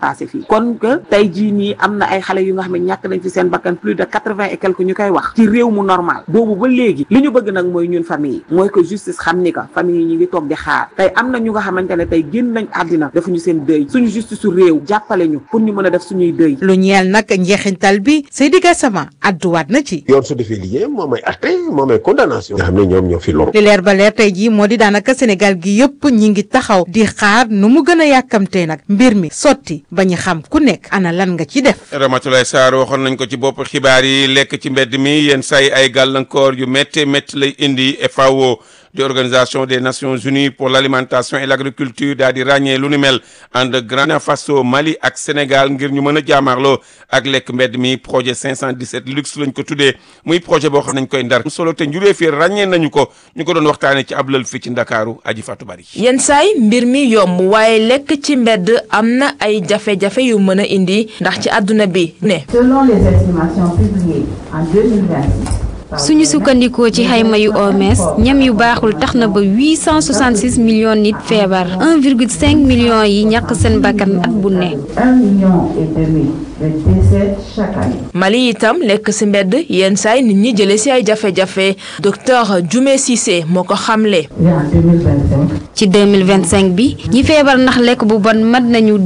dépassé fii kon que tey jii nii am na ay xale yu nga xam ne ñàkk nañ ci seen bakkan plus de quatre-vingt et quelque ñu koy wax ci réew mu normal boobu ba léegi li ñu bëgg nag mooy ñun famille yi mooy que justice xam ni que famille yi ñu ngi toog di xaar tey am na ñu nga xamante ne tey génn nañ àddina defuñu seen dëy suñu justice su réew jàppale ñu pour ñu mën a def suñuy dëy lu ñeel nag njeexintal bi Seydi Gassama adduwaat na ci yoon su defee liggéeyam moom ay atte moom ay condamnation nga xam ne ñoom ñoo fi loru li leer ba leer tey jii moo di daanaka Sénégal gi yëpp ñi ngi taxaw di xaar nu mu gën a yàkkamtee nag mbir mi sotti ba ñu xam ku nekk ana lan nga ci def Ramatoulaye Sarr waxoon nañ ko ci bopp xibaar yi lekk ci mbedd mi yenn say ay gàllankoor yu métti métti lay indi FAO di organisation des nations unies pour l'alimentation et l'agriculture daal di ràññee lu ni mel ànd Burkina Faso Mali ak Sénégal ngir ñu mën a jaamaarloo ak lekk mbedd mi projet 517 luxe lañ ko tuddee muy projet boo xam nañ koy ndar solo te njuree fii ràññee nañu ko ñu ko doon waxtaanee ci ab lël fii ci Ndakaaru aji Fatou Bari yenn saay mbir mi yomb waaye lekk ci mbedd am na ay jafe-jafe yu mën a indi ndax ci àdduna bi ne Selon les estimations publiées en 2026, suñu sukkandikoo ci xayma yu OMS ñam yu baaxul tax na ba 866 millions nit feebar 1,5 millions yi ñàkk seen bakkan at bu ne. 1 million et demi de décès chaque année. Mali itam lekk ci mbedd yenn saay nit ñi jële ci ay jafe-jafe docteur Dioumé Cissé moo ko xamle. Et en 2025, ci 2025 bi ñi feebar ndax lekk bu bon mat nañu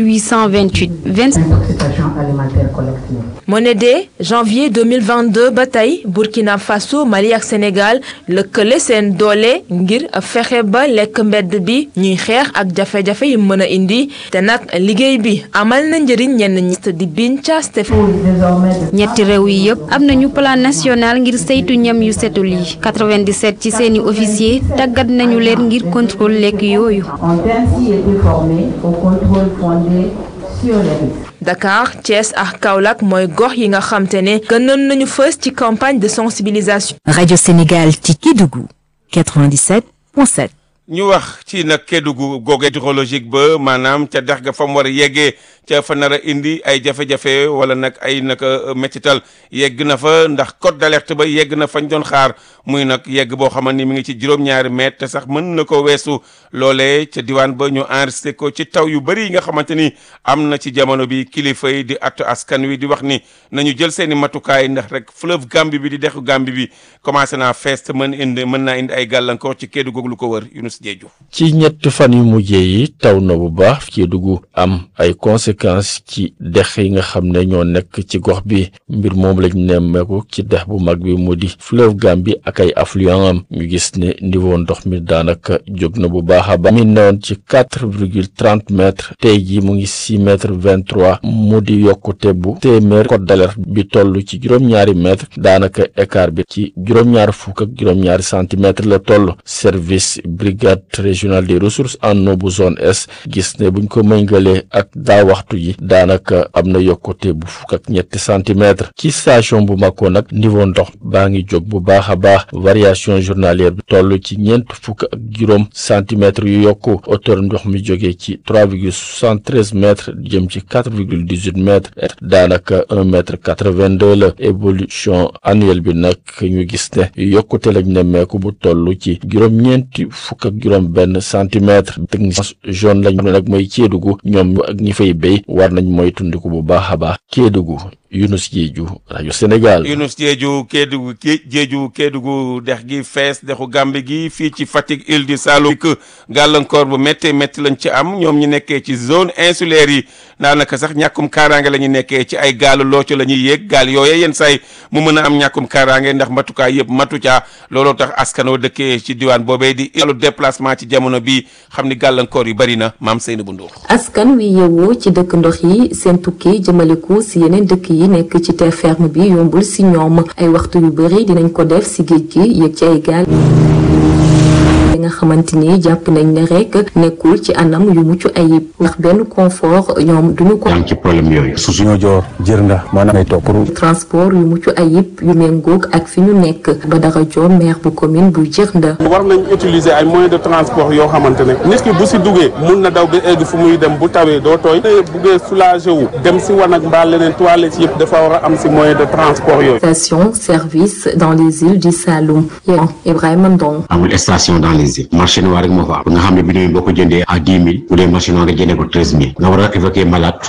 2828 20 intoxication alimentaire collective. moo ne de janvier 2022 ba tey Burkina Faso Mali ak Sénégal lëkkale seen doole ngir fexe ba lekk mbedd bi ñuy xeex ak jafe-jafe yu mën a indi te nag liggéey bi amal na njëriñ ñenn ñi di Bincha Stéphane. Désormais, de ñetti réew yi yëpp am nañu plan national ngir saytu ñam yu setul yi 97 ci seeni officier tàggat nañu leen ngir contrôle lekk yooyu. ont ainsi été formés au contrôle fondé sur les risques. Dakar Thiès ak Kaolack mooy gox yi nga xam te ne gënoon nañu fës ci campagne de sensibilisation. Radio Sénégal ci Kédougou 97.7. ñu wax ci nag Kédougou googu hydrologique ba maanaam ca dex ga fa mu war a yeggee ca fa nar a indi ay jafe-jafe wala nag ay nag métital yegg na fa ndax code d'alerte ba yegg na fañ doon xaar muy nag yegg boo xamante ni mi ngi ci juróom-ñaari mètre te sax mën na ko weesu loolee ca diwaan ba ñu enregistré ko ci taw yu bëri yi nga xamante ni am na ci jamono bi kilifa yi di attu askan wi di wax ni nañu jël seen i matukaay ndax rek fleuve Gambie bi di dexu Gambie bi commencé naa fees te mën indi mën naa indi ay gàllankoor ci Kédougou lu ko wër Yunus Jeeju ci ñett fan yu mujjee yi taw na bu baax Kédougou am ay conséquences ci dex yi nga xam ne ñoo nekk ci gox bi mbir moom lañ nemmeeku ci dex bu mag bi mu di fleuve Gambie ak ay affluent am ñu gis ne niveau ndox mi daanaka jóg na bu baax a baax mi newoon ci quatre virgule trente mètres tey jii mu ngi six mètres vingt trois mu di yokkute bu téeméer code d'alerte bi toll ci juróom-ñaari mètres daanaka écart bi ci juróom-ñaari fukk ak juróom-ñaari centimètres la toll service brigade régionale des ressources en eau bu zone est gis ne buñ ko méngalee ak daa waxtu yi daanaka am na yokkute bu fukk ak ñetti centimètres ci station bu Mako nag niveau ndox baa ngi jóg bu baax a baax variation journalière bi toll ci ñeent fukk ak juróom centimètres yu yokku hauteur ndox mi jógee ci trois virgule soixante treize mètres jëm ci quatre virgule dix huit mètres daanaka un mètre quatre vingt deux la évolution annuelle bi nag ñu gis ne yokkute lañ nemmeeku bu toll ci juróom-ñeenti fukk ak juróom benn centimètre technicien jaune lañ ne nag mooy Kédougou ñoom ak ñi fay béy war nañ mooy tundiku bu baax a baax Kédougou Yunus Jeeju rajo Sénégal. Yunus Jeeju Kédougou Jeeju Kédougou dex gi fees dexu Gàmbi gi fii ci Fatick île du Saloum gàllankoor bu métti métti lañ ci am ñoom ñu nekkee ci zone insulaire yi daanaka sax ñàkkum kaaraange la ñu nekkee ci ay gaalu looco la ñuy yéeg gaal yooye yenn saay mu mën a am ñàkkum kaaraange ndax matukaay yëpp matu caa looloo tax askanoo dëkkee ci diwaan boobee di ilu déplacement ci jamono bi xam ni gàllankoor yu bari na maam Seynabou Ndour askan wi yeewoo ci dëkk ndox yi seen tukki jëmaleku si yeneen dëkk yi nekk ci terre ferme bi yombul si ñoom ay waxtu yu bari dinañ ko def si géej gi yëg ci ay gaal nga xamante ni jàpp nañ ne rek nekkul ci anam yu mucc ayib ndax benn confort ñoom duñu ko am ci problème yooyu su suñoo joor jër nga maanaam ay topp pour transport yu mucc ayib yu méngoog ak fi ñu nekk ba dara joo maire bu commune bu Djirnda war nañ utiliser ay moyens de transport yoo xamante ne nit ki bu si duggee mun na daw ba egg fu muy dem bu tawee doo tooy buggee soulager wu dem si wanag mbaa leneen toilette yëpp dafa war a am si moyen de transport yooyu station service dans les îles du Saloum Ibrahima Ndong amul station dans les îles marché noir rek moo fa am nga xam ne bi boo ko jëndee à dix mille bu dee marché noir nga jëndee ko treize mille nga war a évacuer malade